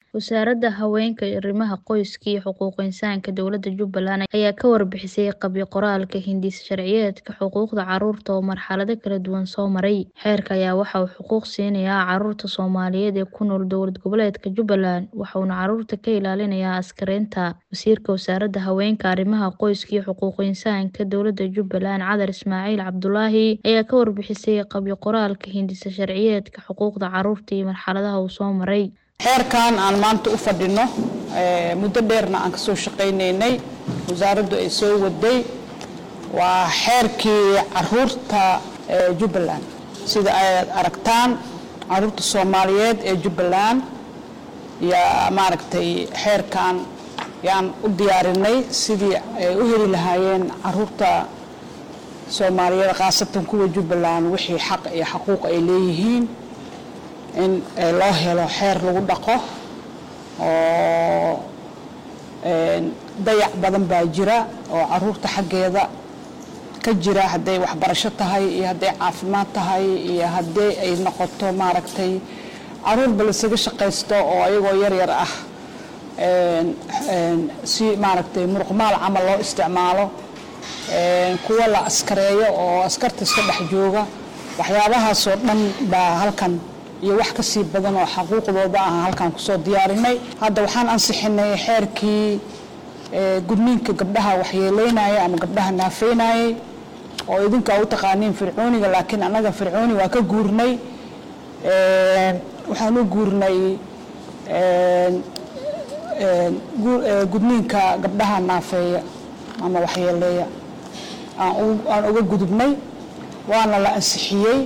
Wasaaradda Haweenka, Arrimaha Qoyska iyo Xuquuqul Insaanka Dowladda Jubbaland ayaa ka warbixisay qabyo-qoraalka hindis-sharciyeedka xuquuqda carruurta oo marxalado kala duwan soo maray. Xeerkan ayaa waxa uu xuquuq siinayaa carruurta Soomaaliyeed ee ku nool dowlad goboleedka Jubbaland, waxaana carruurta ka ilaalinayaa askaraynta. Wasiirka Wasaaradda Haweenka, Arrimaha Qoyska iyo Xuquuqul Insaanka Dowladda Jubbaland, Cadar Ismaaciil Cabdulaahi, ayaa ka warbixisay qabyo-qoraalka hindis-sharciyeedka xuquuqda carruurta iyo marxaladaha uu soo maray. xeerkan aan maanta u fadhino muddo dheerna aan kasoo shaqaynaynay wasaaraddu ay soo waday waa xeerkii caruurta ee jubbaland sida ay aragtaan caruurta soomaaliyeed ee jubbaland yaa maaragtay xeerkan yaan u diyaarinay sidii ay u heli lahaayeen caruurta soomaaliyeed khaasatan kuwa jubbaland wixii xaq iyo xaquuq ay leeyihiin in loo helo xeer lagu dhaqo oo dayac badan baa jira oo caruurta xaggeeda ka jira hadday waxbarasho tahay iyo hadday caafimaad tahay iyo haddii ay noqoto maaragtay caruurba lasaga shaqaysto oo ayagoo yar yar ah si maaragtay muruqmaal camal loo isticmaalo kuwa la askareeyo oo askarta iska dhex jooga waxyaabahaasoo dhan baa halkan iyo wax ka sii badan oo xaquuqdooda ah halkaan kusoo diyaarinay hadda waxaan ansixinay xeerkii gudniinka gabdhaha waxyeeleynaya ama gabdhaha naafeynayay oo idinka u taqaaniin fircooniga laakiin annaga fircooni waa ka guurnay waxaan u guurnay gudniinka gabdhaha naafeeya ama waxyeeleeya aan uga gudubnay waana la ansixiyey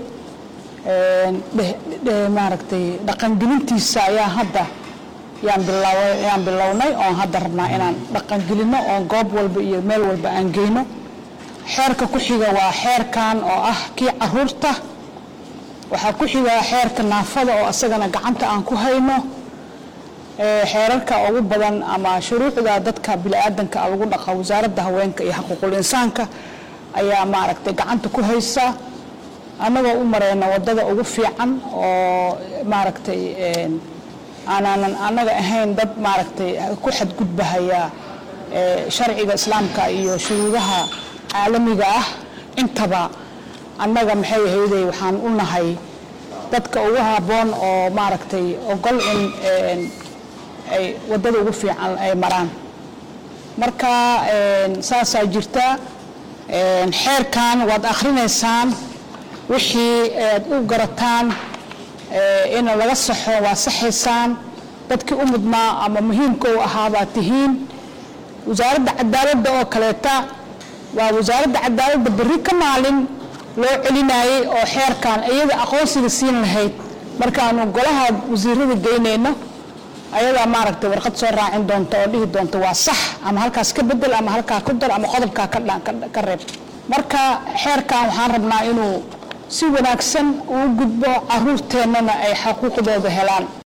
maaragtay dhaqangelintiisa ayaa hadda yaan bilownay oon hadda rabnaa inaan dhaqangelino oon goob walba iyo meel walba aan geyno xeerka ku xiga waa xeerkan oo ah kii caruurta waxaa ku xiga xeerka naafada oo asagana gacanta aan ku hayno xeerarka ugu badan ama shuruucda dadka bini-aadanka lagu dhaqa wasaaradda haweenka iyo xaquuqul insaanka ayaa maaragtay gacanta ku haysa annagoo u mareyna waddada ugu fiican oo maaragtay aanaanan annaga ahayn dad maaragtay ku xadgudbahaya sharciga islaamka iyo shuruudaha caalamiga ah intaba annaga maxay ahayday waxaan u nahay dadka ugu habboon oo maaragtay ogol in ay waddada ugu fiican ay maraan marka saasaa jirta xeerkan waad akhrinaysaan wixii aad u garataan in laga saxo waa saxaysaan dadkii u mudnaa ama muhiimka u ahaabaad tihiin wasaaradda cadaaladda oo kaleeta waa wasaaradda cadaaladda berri ka maalin loo celinayay oo xeerkan iyada aqoonsiga siin lahayd markaanu golaha wasiirada geynayno ayadaa maaragtay warqad soo raacin doonta oo dhihi doonta waa sax ama halkaas ka bedel ama halkaa ku dar ama qodobkaa ka reeb marka xeerkan waxaan rabnaa inuu si wanaagsan uu gudbo caruurteennana ay xaquuqdooda helaan